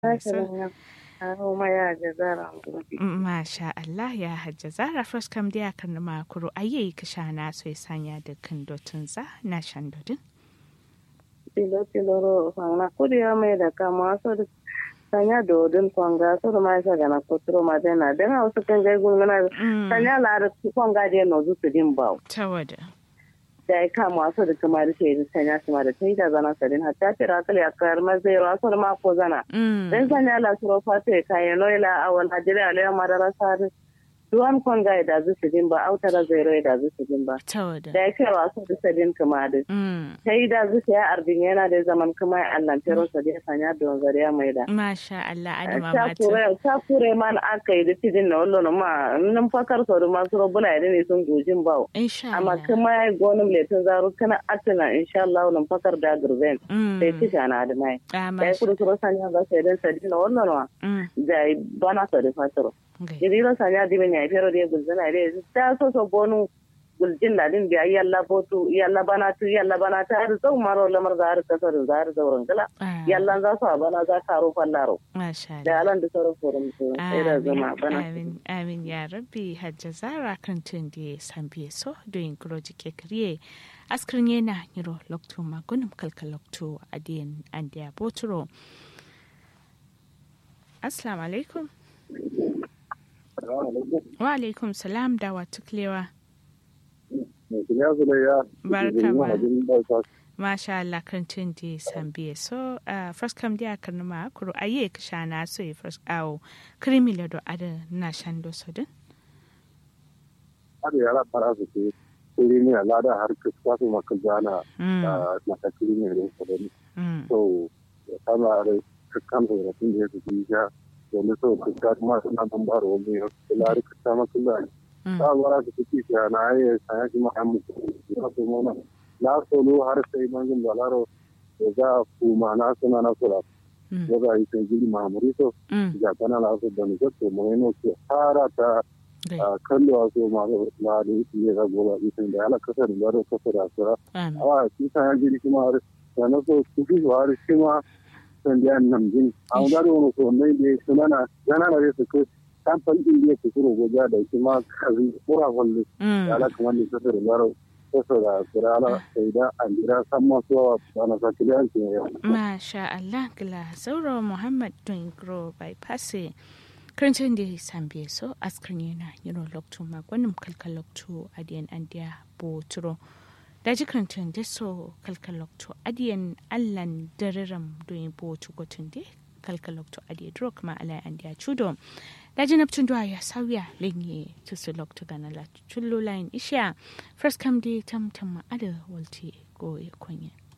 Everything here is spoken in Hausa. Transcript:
Masha Allah ya hajja zara first kam dia kan ma kuro ayi kisha na so sanya da kan dotun za na shan dodin. Tilo tilo ro fanga kuri ya mai da kama so da sanya dodin fanga so da mai sa gana kotro ma dena den hausa kan gai gungana sanya la da fanga de no zu din bawo. Tawada. da ya kama wasu da kuma da shaidun sanya su ma da ta yi da zana sadin hatta ta rakal ya kayar mazai wasu da mako zana. Dan sanya la suro fata ya kayan noila a wani hajjiri a layan madara sari. Duwan kwanga ya dazu su din ba, autara zairo ya dazu su din ba. Da ya kai wasu da sadin kuma da. Ta yi dazu su ya arbin yana da zaman kuma ya allantero sa da ya sanya don zariya mai da. Masha Allah, adama mata. Ta kure man aka yi da tidin na wallo ma nan fakar sau da masu robuna ya ne sun gojin bawo. Insha amma kuma ya gonin letin zaru kana atina insha Allah nan fakar da gurben sai tisha na da mai da ya kudu suro sanya ga sai dan sadi na wannan wa da bana sa da fataro jirira sanya di ben ya fero de gulzana de ta so so bonu guljin da din biya yalla botu yalla bana tu yalla bana ta har zau maro lamar da har kasar da har zauren gala yalla za su bana za ka ro fallaro da alan da sauran forum sai da zama bana amin amin ya rabbi hajja zara kan tun da san biye so doyin groji ke kriye askrin yana niro lokto magunum kalkal lokto adiyan andiya boturo assalamu alaikum wa alaikum salam da wa tuklewa barka ma masha Allah kan tun di sambiye so uh, first kam dia kan ma kuro aye ka shana so e first awo krimi le do ada na shando so din ada yara para su ke krimi ala da har ka kwasu maka jana na ta krimi ne so din so kama da kan da tun da su ya domin so ka kuma suna ban baro wani ya kula da ka maka da ta bara su ci ya na aye sai shi ma mu ko mo na solo har sai mangin balaro da za a kuma na suna na sura da za a yi sai gidi mahamuri so ga tana na su da nuka to mu ne ke fara ta kallo a so ma na da yi ga goba ita da ala kasar da da kasar da sura a shi ta ya gidi kuma har da na so su fi har shi ma san da nan jin a da wani so ne da suna na yana da su ko kamfan din da ke kuro goja da shi ma kazi kura wallo ala kamar ne kasar da da kurala sai da an jira san masu yawa ba na saki da yankin yau. Masha Allah gila sauro Muhammad Dungro bypass karancin da sambe so askar yana yiro lokto magwanin kalkal lokto adiyan andiya boturo da ji karancin da so kalkal lokto adiyan allan dariram doyin botu gotun da kalkal lokto adiya duro kuma alai andiya chudo da jinabtun duwa ya sauya lenye tusu lokto gana la chullo line isha first come day tam tam ada walti go ya konya